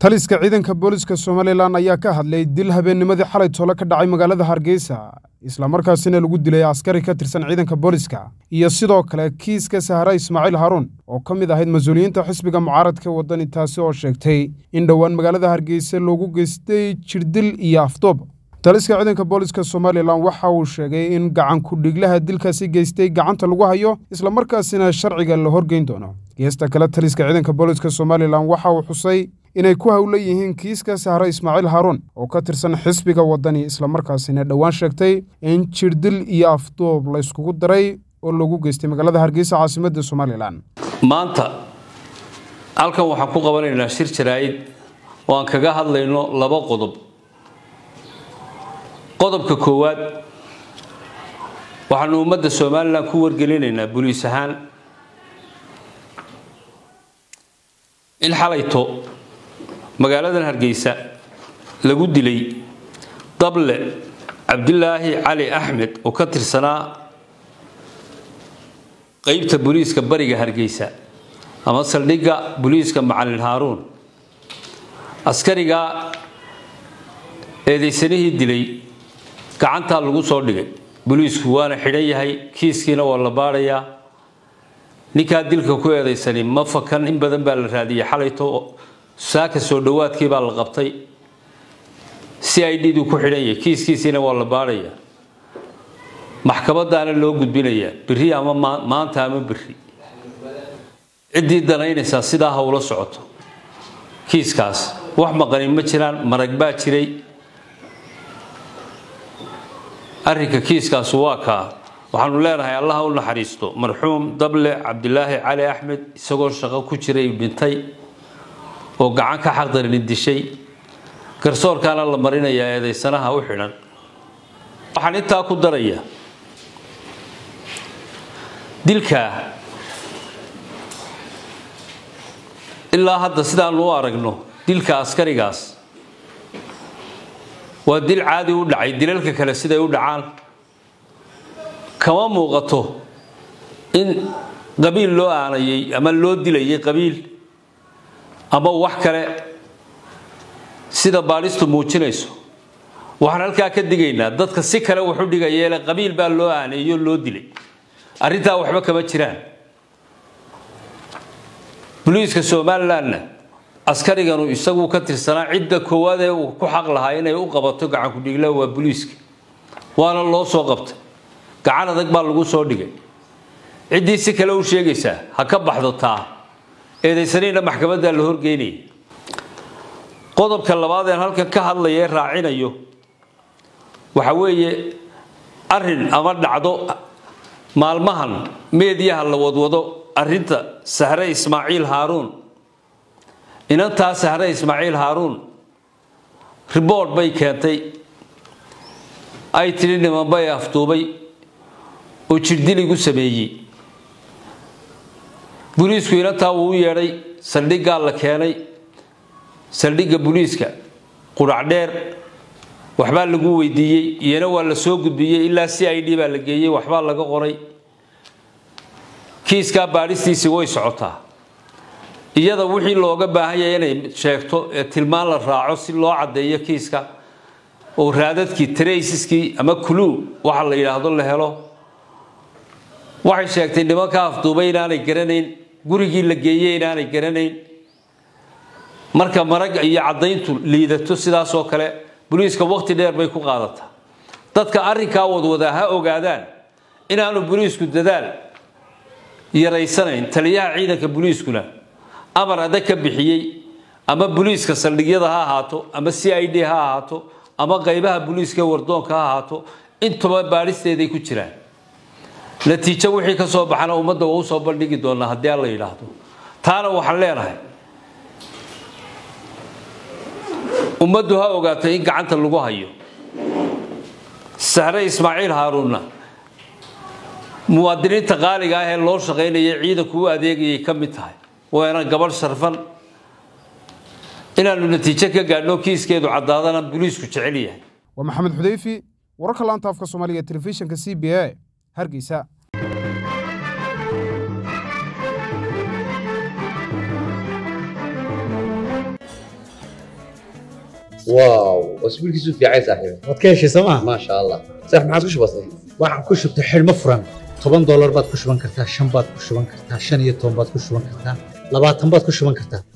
taliska ciidanka booliska somalilan ayaa ka hadlay dil habeennimadii xalay toole ka dhacay magaalada hargeysa islamarkaasina lagu dilay askari ka tirsan ciidanka booliska iyo sidoo kale kiiska sahara ismaaciil haruun oo ka mid ahayd mas-uuliyiinta xisbiga mucaaradka waddani taasi oo sheegtay in dhowaan magaalada hargeysa loogu geystay jirdil iyo afdoob taliska ciidanka booliska somalilan waxa uu sheegay in gacan ku-dhiglaha dilkaasi geystay gacanta lagu hayo islamarkaasina sharciga la horgeyn doono geesta kale taliska ciidanka booliska somalilan waxa uu xusay inay ku howlan yihiin kiiska sahre ismaaciil haruun oo ka tirsan xisbiga waddani islamarkaasina dhowaan sheegtay in jirdil iyo afdoob la yskugu daray oo lagu geystay magaalada hargeysa caasimadda somalilan maanta halkan waxaan ku qabanaynaa shir jaraa'id oo aan kaga hadlayno laba qodob qodobka koowaad waxaanu ummadda somalilan ku wargelinaynaa buliis ahaan in xalayto magaaladan hargeysa lagu dilay dable cabdilaahi cali axmed oo ka tirsanaa qeybta booliiska bariga hargeysa ama saldhigga booliiska macalin haaruun askarigaa eedaysanihii dilay gacantaa lagu soo dhigay booliisku waana xidhan yahay kiiskiina waa la baadhayaa ninkaa dilka ku eedaysani ma fakan in badan baa la raadiyay xalayto saaka soo dhowaadkii baa la qabtay si i d du ku xidhan yahay kiiskiisiina waa la baadhayaa maxkamadaana loo gudbinayaa beri ama maanta ama beri ciddii danaynaysaa sidaa ha ula socoto kiiskaas wax maqanin ma jiraan marag baa jiray arrinka kiiskaasu waa kaa waxaanu leenahay allaha u naxariisto marxuum dable cabdilaahi cali axmed isagoo shaqo ku jiray dhintay oo gacan ka xaqdarni dishay garsoorkaana la marinayaa eedaysanaha u xidhan waxaan intaa ku darayaa dilkaa ilaa hadda sidaanu u aragno dilka askarigaas waa dil caadi u dhacay dilalka kale siday u dhacaan kama muuqato in qabiil loo aanayay ama loo dilayay qabiil ama wax kale sida baadhistu muujinayso waxaan halkaa ka digaynaa dadka si kale waxu dhigayeele qabiil baa loo aaneeyo loo dilay arrintaa waxba kama jiraan boliiska somalilanna askariganu isagu ka tirsanaa cidda koowaad ee uu ku xaq lahaa inay u qabato gacankudhigla waa boliiska waana loo soo qabtay gacan adag baa lagu soo dhigay ciddii si kale u sheegaysaa ha ka baxdo taa eedaysaniina maxkamadda la horgeynaya qodobka labaad een halkan ka hadlaya ee raacinayo waxa weeye arin ama dhacdo maalmahan meediyaha la wadwado arinta sahre ismaaciil haaruun inantaa sahre ismaaciil haaruun ribord bay keentay ay tidhi niman bay afduubay oo jirdiligu sameeyey boliisku inantaa wuu u yeedhay saldhiggaa la keenay saldhigga boliiska qudhacdheer waxbaa lagu weydiiyey iyana waa la soo gudbiyey ilaa c i d baa la geeyey waxbaa laga qoray kiiskaa baadhistiisii way socotaa iyada wixii looga baahan yahay inay sheegto ee tilmaan la raaco si loo caddeeyo kiiska oo raadadkii traysiskii ama kuluu waxa la yidhaahdo la helo waxay sheegtay nimanka afduubay inaanay garanayn gurigii la geeyey inaanay garanayn marka marag iyo caddayntu liidato sidaasoo kale boliiska waqti dheer bay ku qaadataa dadka arrinkaa wadwadaa ha ogaadaan inaanu boliisku dadaal yaraysanayn taliyaha ciidanka boliiskuna amar adag ka bixiyey ama boliiska saldhigyada ha ahaato ama c i d ha ahaato ama qaybaha boliiska wardoonka ha ahaato intuba baadhisteeday ku jiraan natiijo wixii ka soo baxana ummadda waa usoo bandhigi doonaa haddii aan la yidhaahdo taana waxaan leenahay ummaddu ha ogaato in gacanta lagu hayo sahre ismaaciil haaruunna muwaadiniinta qaaliga ah ee loo shaqaynaya ciidanku u adeegayay ka mid tahay waana gabadh sharfan inaanu natiijo ka gaadhno kiiskeedu caddaadana boliisku jecel yahay waa maxamed xudeyfi wararka laanta afka soomaaliga ee telefishinka c b a hargeysa واو واسبوعك في عايز صاحبي waad ka heshay sooma ما شاء الله صح ما عاد وش بصير waxaan ku shubtay xidhmo furan toban doolar baad ku shuban kartaa shan baad ku shuban kartaa shan iyo toban baad ku shuban kartaa labaatan baad ku shuban kartaa